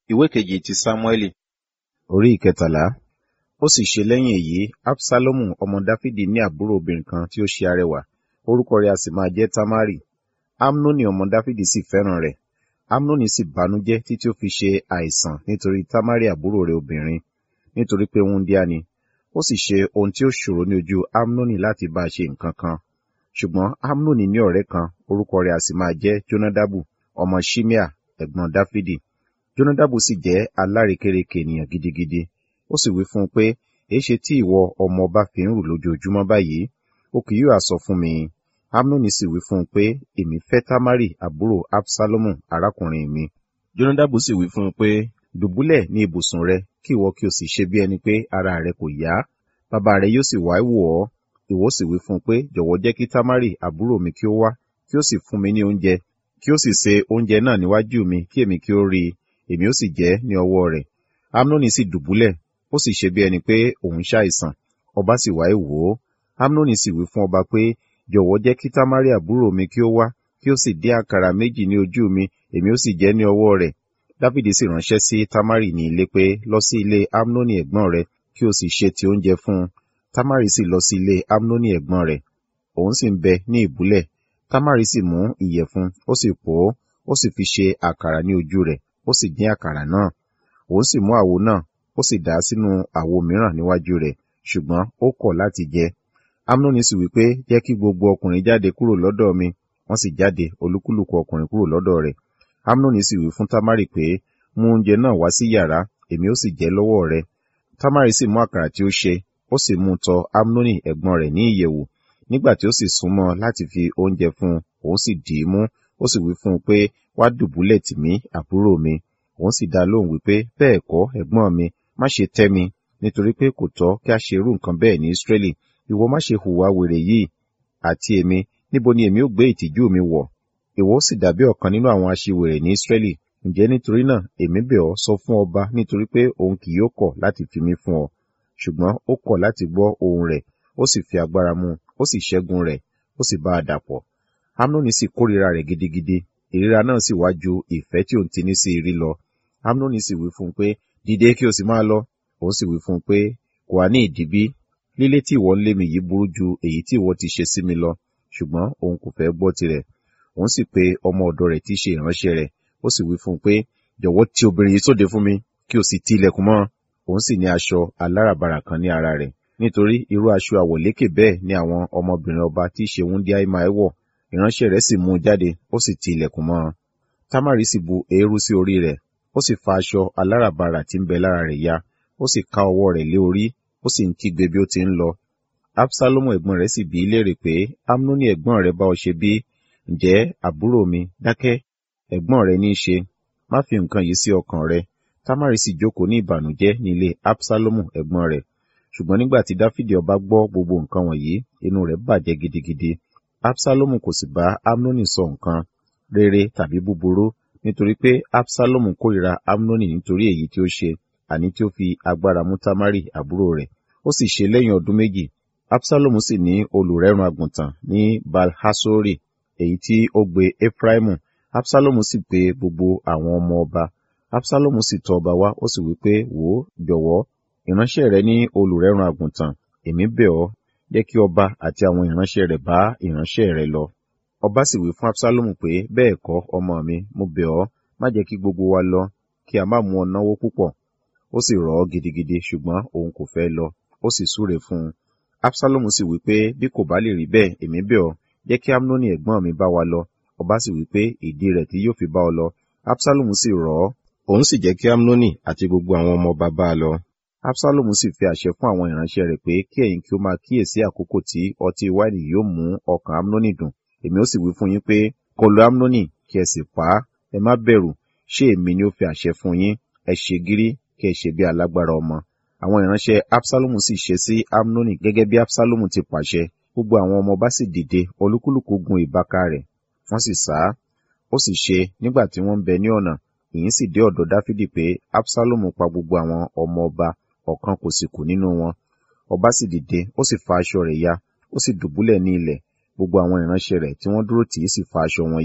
ìwé kejì ti sámúẹ́lì orí ìkẹtàlá ó sì ṣe lẹ́yìn èyí absalomu ọmọ dáfídì ní àbúrò obìnrin kan tí ó ṣe arẹwà orúkọ rẹ̀ a sì máa jẹ́ tamari amnoni ọmọ dáfídì sì fẹ́ràn rẹ̀ amnoni sì bànújẹ́ títí ó fi ṣe àìsàn nítorí tamari àbúrò rẹ̀ obìnrin nítorí pé wúńdíá ni ó sì ṣe ohun tí ó ṣòro ní ojú amnoni láti bá a ṣe nǹkan kan ṣùgbọ́n amnoni ní ọ̀rẹ́ kan orúkọ rẹ̀ a sì máa jẹ́ jonadabu ọmọ shimea ẹ̀gbọ́n dáfídì jonadabu sì jẹ́ alárekérekè ènìyàn gidigidi ó sì wí fún un pé èéṣe tí ìwọ ọmọ ọba fi ń rù lójoojúmọ́ báyìí ó kì yóò sọ fún mi amnoni sì wí fún un pé èmi fẹ́ tamari àbúrò absalomu arákùnrin mi jonadabu sì wí fún un pé dùbúlẹ̀ ní ibùsùn rẹ kí ìwọ kí o sì ṣe bí ẹni pé ara rẹ kò yá bàbá rẹ yóò sì wá wò ọ́ ìwọ sì wí fún un pé jọ̀wọ́ jẹ́ kí tamari àbúrò mi kí ó wá kí ó sì fún mi ní oúnjẹ kí ó sì se oúnjẹ náà níwájú mi kí èmi kí ó rí i èmi ó sì jẹ ní ọwọ́ rẹ̀ amnoni sì dùbúlẹ̀ ó sì ṣe bí ẹni pé òun ṣàìsàn ọba sì wá wò ó amnoni sì wí fún ọba pé jọ̀wọ́ jẹ́ kí tamari àbúrò mi kí ó wá kí ó sì dín àkàrà méjì ní ojú mi èmi ó sì jẹ ní ọwọ́ rẹ̀ dáfídì sì ránṣẹ́ sí tamari ní ilé pé lọ sí ilé amnoni ẹ̀gbọ́n rẹ̀ kí o sì ṣe ti oúnjẹ fún un tamari sì lọ sí ilé amnoni ẹ̀gbọ́n rẹ̀ òun sì ń bẹ ní ìbúlẹ̀ tamari sì mú ìyẹ̀fun ó sì pò ó ó sì fi ṣe àkàrà ní ojú rẹ̀ ó sì dín àkàrà náà òun sì mú àwo náà ó sì dà á sínú àwo mìíràn níwájú rẹ̀ ṣùgbọ́n ó kọ̀ láti jẹ amnoni sì wí pé jẹ́ kí gbogbo ọkùnrin jáde kúrò lọ́dọ̀ mi wọ́n sì jáde olúkúlùkù ọkùnrin kúrò lọ́dọ̀ rẹ̀ amnoni sì wí fún tamari pé mú oúnjẹ náà wá sí yàrá èmi ó sì jẹ lọ́wọ́ rẹ tamari sì mú àkàrà tí ó ṣe ó sì mú tọ amnoni ẹ̀gbọ́n rẹ̀ ní ìyẹ̀wù nígbà tí ó sì súnmọ́ láti fi oúnjẹ fún un òun sì dì í mú ó sì wí fún un pé wá dùbúlẹ̀ tì mí àbúrò mi òun sì dá lóhùn wípé bẹ́ẹ̀ kọ́ ẹ̀gbọ́n mi má ṣe tẹ́ mi nítorí pé kò tọ́ kí a ṣe irú nǹkan bẹ́ẹ̀ ní Ísírẹ́lì ìwọ má ṣe hùwà wèrè yìí àti èmi níbo ni èmi ó gbé ìtìjú mi wọ̀ ìwọ sì dàbí ọ̀kan nínú àwọn aṣiwèrè ní Ísírẹ́lì ǹjẹ́ nítorí náà èmi bẹ̀ ọ́ sọ fún ọba nítorí pé òun kì yóò kọ̀ láti fi mí fún ọ ṣùgbọ́n ó kọ̀ láti gbọ́ ohùn rẹ̀ ó sì fi agbára mú ó sì ṣẹ́gun rẹ̀ ó sì bá a dàpọ̀ amnoni sì kórìíra rẹ̀ gidigidi ìríra náà sì wá ju ìfẹ́ tí òun ti ní sí rí lọ amnoni sì wí fún un pé dìde kí o sì máa lọ òun sì wí fún un pé kò wá ní ìdìbí lílé tí ìwọ ń lé mi yìí burú ju èyí tí ìwọ ti ṣe sí mi lọ ṣùgbọ́n òun kò fẹ́ gbọ́ tirẹ̀ òun sì pe ọmọ ọ̀dọ̀ rẹ̀ tí í ṣe ìránṣẹ́ rẹ̀ ó sì wí fún un pé jọ̀wọ́ ti obìnrin yìí sóde fún mi kí o sì ti ilẹ̀kùn mọ́ òun sì ní aṣọ aláràbarà kan ní ara rẹ̀ nítorí irú aṣọ àwọ̀lékè bẹ́ẹ̀ ni àwọn ọmọbìnrin ọba tí í ṣe wúndíá máa wọ̀ ìránṣẹ́ rẹ̀ sì mú un jáde ó sì ti ilẹ̀kùn mọ́ ọ tamari sì bu eérú sí orí rẹ̀ ó sì fa aṣọ aláràbarà tí ń bẹ lára rẹ̀ ya ó sì ká ọwọ́ rẹ̀ lé orí ó sì ń kígbe bí ó ti ń lọ absalomu ẹ̀gbọ́n rẹ̀ sì bi í léèrè pé amnoni ẹ̀gbọ́n rẹ̀ bá ọ ṣe bí ǹjẹ́ àbúrò mi dákẹ́ ẹ̀gbọ́n rẹ̀ ní í ṣe má fi nǹkan yìí sí ọkàn rẹ̀ tamari sì jókòó ní ìbànújẹ́ ní ilé absalomu ẹ̀gbọ́n rẹ̀ ṣùgbọ́n nígbà tí dáfídì ọba gbọ́ gbogbo nǹkan wọ̀nyí inú rẹ̀ bàjẹ́ gidigidi absalomu kò sì bá amnoni sọ nǹkan rere tàbí búburú nítorí pé absalomu kórìíra amnoni nítorí èyí tí ó ṣe àní tí ó fi agbára mú tamari àbúrò rẹ̀ ó sì ṣe lẹ́yìn ọdún méjì absalomu sì ní olùrẹ́run àgùntàn ní balhasori èyí tí ó gbé efraimu absalomu sì pe gbogbo àwọn ọmọ ọba absalomu sì tọ̀ ọba wá ó sì wí pé wò ó jọ̀wọ́ ìránṣẹ́ rẹ ní olùrẹ́run àgùntàn èmi bẹ̀ ọ́ jẹ́ kí ọba àti àwọn ìránṣẹ́ rẹ̀ bá ìránṣẹ́ rẹ lọ ọba sì wí fún absalomu pé bẹ́ẹ̀ kọ́ ọmọ mi mo bẹ̀ ọ́ má jẹ́ kí gbogbo wa lọ kí a má mú ọ náwó púpọ̀ ó sì rọ̀ ọ́ gidigidi ṣùgbọ́n òun kò fẹ́ lọ ó sì súre fún un absalomu sì wí pé bí kò bá lè rí bẹ́ẹ̀ èmi bẹ̀ ọ́ jẹ́ kí amnoni ẹ̀gbọ́n mi bá wa lọ ọba sì wí pé ìdí rẹ̀ tí yóò fi bá ọ lọ absalomu sì rọ̀ ọ́ òun sì jẹ́ kí amnoni àti gbogbo àwọn ọmọ ọba bá a lọ absalomu sì fi àṣẹ fún àwọn ìránṣẹ́ rẹ̀ pé kí ẹ̀yin kí ó máa kíyèsí àkókò tí ọtí wáìnì yóò mú ọkàn amnoni dùn èmi ó sì wí fún yín pé kọlù amnoni kí ẹ sì pa á ẹ má bẹ̀rù ṣé èmi ni ó fi àṣẹ fún yín ẹ ṣe gírí kí ẹ ṣe bí alágbára ọmọ àwọn ìránṣẹ́ absalomu sì ṣe sí amnoni gẹ́gẹ́ bí absalomu ti pàṣẹ gbogbo àwọn ọmọ ọba sì dìde olúkúlùkù gun ìbáka rẹ̀ wọ́n sì sá ó sì ṣe nígbà tí wọ́n ń bẹ ní ọ̀nà ìyìn sì dé ọ̀dọ̀ dáfídì pé absalomu pa gbogbo àwọn ọmọ ọba ọ̀kan kò sì kù nínú wọn ọba sì dìde ó sì fa aṣọ rẹ̀ ya ó sì dùbúlẹ̀ ní ilẹ̀ gbogbo àwọn ìránṣẹ́ rẹ̀ tí wọ́n dúró tì í sì fa aṣọ wọn ya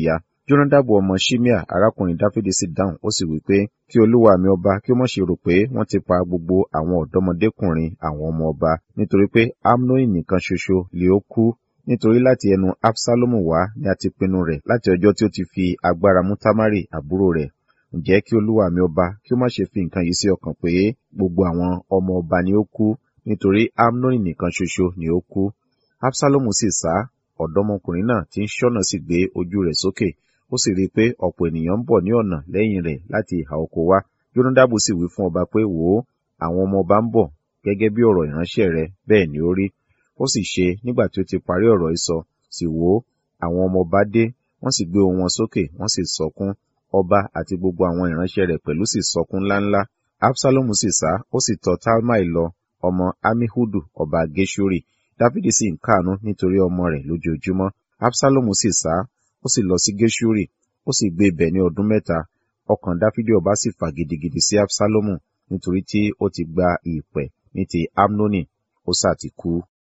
Jónádàbù ọmọ Ṣímíà arákùnrin Dáfídì sì dáhùn ó sì wí pé kí olúwa mi ọba kí ó má ṣe rò pé wọ́n ti pa gbogbo àwọn ọ̀dọ́mọdékùnrin àwọn ọmọ ọba nítorí pé Amnoni nìkan ṣoṣo lè ó kú nítorí láti ẹnu Absalomu wá ni a ti pinnu rẹ̀ láti ọjọ́ tí ó ti fi agbára mú Tamari àbúrò rẹ̀ ǹjẹ́ kí olúwa mi ọba kí ó má ṣe fi nǹkan yìí sí ọkàn pé gbogbo àwọn ọmọ ọba ni ó kú nítorí Amnoni nìkan ṣoṣo ni ó kú Absalomu sì sá ọ̀dọ́mọkùnrin náà tí ń ṣọ́nà sì gbé ojú rẹ̀ sókè ó sì rí i pé ọ̀pọ̀ ènìyàn ń bọ̀ ní ọ̀nà lẹ́yìn rẹ̀ láti ìhà oko wá Jónádàbù sì wí fún ọba pé wò ó àwọn ọmọ ọba ń bọ̀ gẹ́gẹ́ bí ọ̀rọ̀ ìránṣẹ́ rẹ bẹ́ẹ̀ ni ó rí ó sì ṣe nígbà tí ó ti parí ọ̀rọ̀ ìsọ sì wò ó àwọn ọmọ ọba dé wọ́n sì gbé ohùn wọn sókè wọ́n sì sọkún ọba àti gbogbo àwọn ìránṣẹ́ rẹ̀ pẹ̀lú sì sọkún ńláńlá Absalomu sì sá ó sì tọ̀ Talmai lọ ọmọ Amihudu ọba Geshuri Dáfídì sì ń káàánú nítorí ọmọ rẹ̀ lójoojúmọ́ Absalomu sì sá ó sì lọ sí Geshuri ó sì gbé ibẹ̀ ní ọdún mẹ́ta ọkàn Dáfídì ọba sì fà gidigidi sí Absalomu nítorí tí ó ti gba ìpẹ̀ ní ti Amnoni ó sá ti kú.